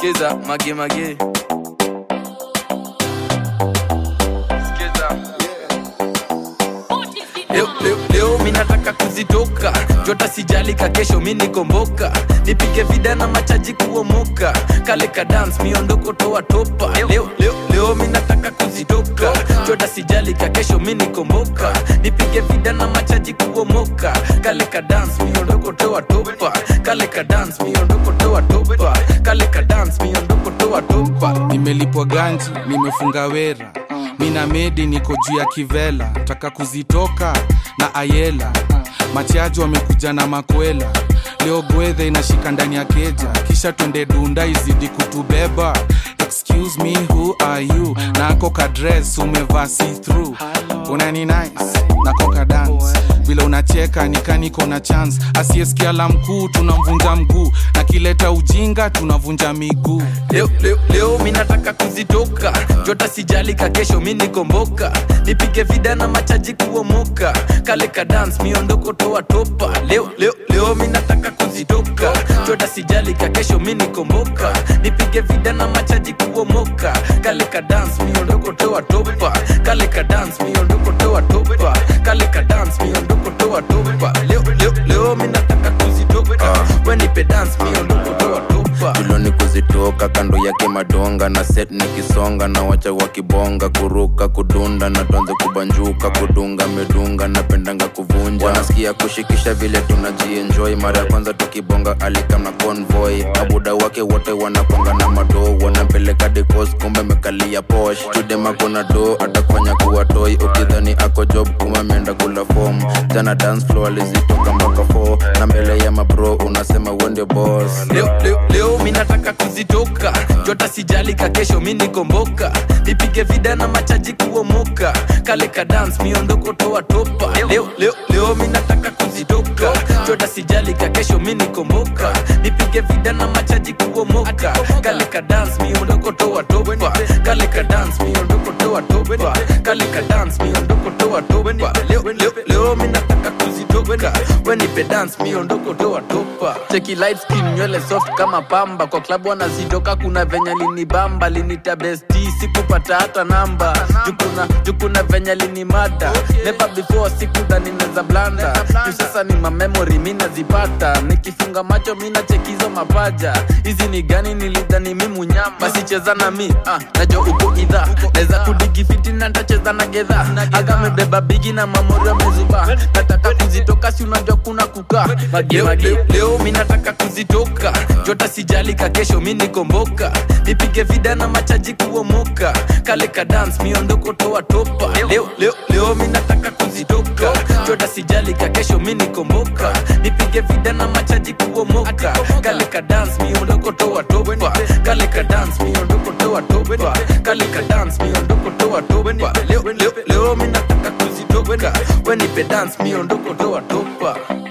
skiza mage mage skiza leo, leo, leo mi nataka kuzitoka jota sijalika kesho mi nikomboka nipige vida na machaji kuomoka kale ka dance miondoko toa topa leo, leo, leo mi nataka kuzitoka jota sijalika kesho mi nikomboka nipige vida na machaji kuomoka kale ka dance miondoko toa topa kale ka dance miondoko toa topa kale ka dance miondoko toa topa nimelipwa ganji nimefunga wera mina medi niko juu ya kivela taka kuzitoka na ayela machaji wamekuja na makwela leo gwedhe inashika ndani ya keja kisha twende dunda izidi kutubeba excuse me who are you nako kadres umevaa see through unani nice nako kadance vile unacheka nikaniko na chance asiyesikia la mkuu tunamvunja mguu na kileta ujinga tunavunja miguu leo, leo, leo mi nataka kuzitoka jota sijalika kesho mi nikomboka nipige vida na machaji kuomoka kale ka dance miondoko toa topa leo, leo, leo mi nataka kuzitoka jota sijalika kesho mi nikomboka nipige vida na machaji kuomoka kale ka dance miondoko toa topa kale ka dance miondoko toa topa kale ka dance miondoko toa topa leo, leo, leo mi nataka kuzitoka wenipe dance miondoko toa topa tuloni kuzitoka kando yake madonga na set nikisonga na wacha wakibonga kuruka kudunda na tuanze kubanjuka kudunga medunga napendanga kuvunja wanasikia kushikisha vile tunajienjoy mara ya kwanza tukibonga alikam na convoy abuda wake wote wanakwanga na madoo wanampeleka dekos kumbe mekalia posh chudemako na do atakufanya kuwa toy ukidhani ako job kumbe ameenda kula fom jana dance floor alizitoka mpaka 4 na mbele ya mabro unasema wende boss leo, leo, leo mi nataka kuzitoka jota sijalika kesho mi nikomboka nipige vida na machaji kuomoka kale ka dance miondoko toa topa leo, leo, leo mi nataka kuzitoka jota sijalika kesho mi nikomboka nipige vida na machaji kuomoka kale ka dance miondoko toa topa kale ka dance miondoko toa topa kale ka dance miondoko toa topa leo, leo, leo mi nataka kuzitoka wenipe dance miondoko toa topa cheki light skin nywele soft kama pamba kwa klabu wanazitoka kuna venye linibamba linita besti sikupata hata namba jukuna jukuna venye linimada never before sikudhani neza blanda juu sasa ni mamemori mi nazipata nikifunga macho mi nachekizo mapaja hizi ni gani nilidhani mi munyama basi cheza na mi ah, najo uko idha naweza kudigi fiti na ntacheza na gedha agamebeba bigi na mamori amezuba nataka kuzitoka si unajua kuna kukaa mage mage leo mi nataka kuzitoka jota sijalika kesho mi nikomboka nipige vida na machaji kuomoka kale ka dance miondoko toa topa leo, leo, leo mi nataka kuzitoka jota sijalika kesho mi nikomboka nipige vida na machaji kuomoka kale ka dance miondoko toa topa kale ka dance miondoko toa topa kale ka dance miondoko toa topa leo, leo, leo mi nataka kuzitoka wenipe dance miondoko toa topa